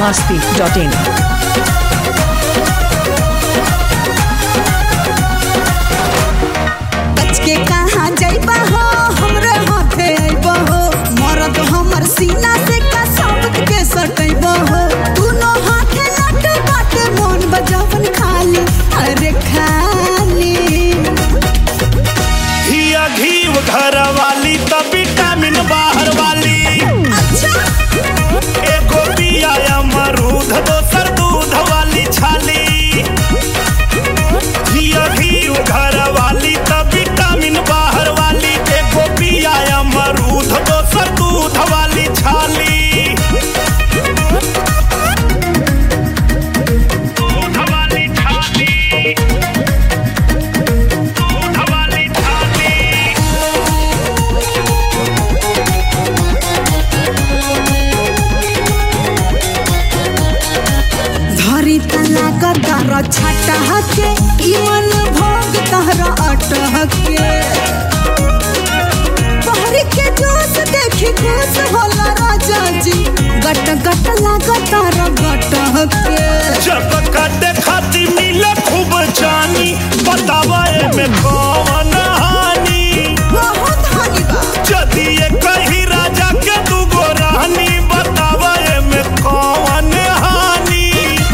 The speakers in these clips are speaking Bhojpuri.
masti.in. बच के कहाँ जाइबा हो हमरे हाथे आइबा हो मरद हमर सीना से का सबक के सटैबा हो दुनो हाथे नट बाटे मोन बजावन खाली अरे खाली हिया घीव घर वाली त विटामिन बाहर वाली अच्छा एगो पिया अमरूद दोसर दूध वाली छाली हिया घीव घर वाली त विटामिन बाहर वाली एगो पिया अमरूद दोसर दूध वाली छाली दूध वाली छाली दूध वाली छाली धरी तना कर छटा हके ई मन भोग तहरा अटहके पहर के जोश देखी खुश होला राजा जी गट गट लागत रा गट हके जब काटे खाती मिले खूब जानी बतावा में कौन हानि बहुत हानि बा यदि ये कही राजा के दूगो रानी बतावा में कौन हानि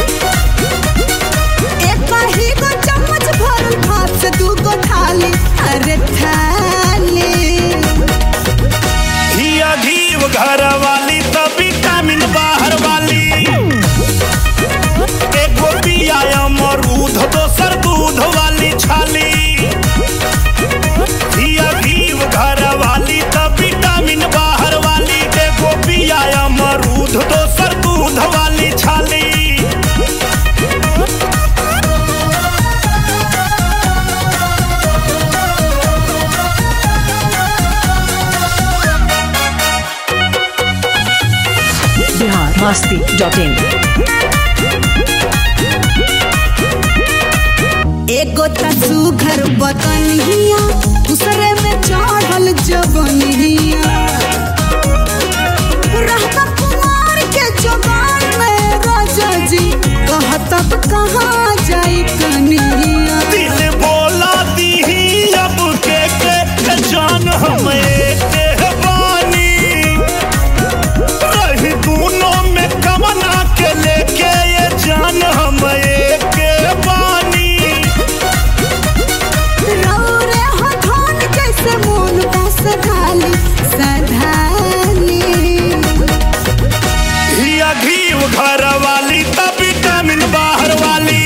एक ही गो चम्मच भरल भात से दू गो थाली अरे थाली हिया घीव घर वाली त विटामिन बाहर वाली एगो पिया अमरूद दोसर दूध वाली छाली हिया घीव घर वाली त विटामिन बाहर वाली एगो पिया अमरूद दोसर दूध वाली छाली Bihar masti.in. एगो तसू घर बतनिया दूसरे में चढ़ल जवनिया रहता कुमार के जवान में राजा जी कहतब कहाँ जाई कनिया दिल बोला दीही अब के के के जान हम एक बानी रही दोनों में कमना के लेके ये जान हम एक बानी रौरे हथौन जैसे मोन बस धाली सधाली हिया घीव घर वाली त विटामिन बाहर वाली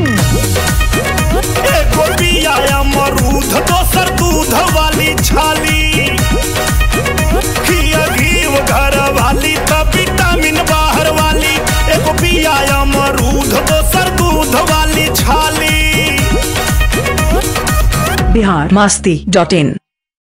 एगो पिया अमरूद दोसर दूध वाली छाली हिया घीव घर वाली त विटामिन बाहर वाली एगो पिया अमरूद दोसर दूध वाली छाली Bihar masti.in.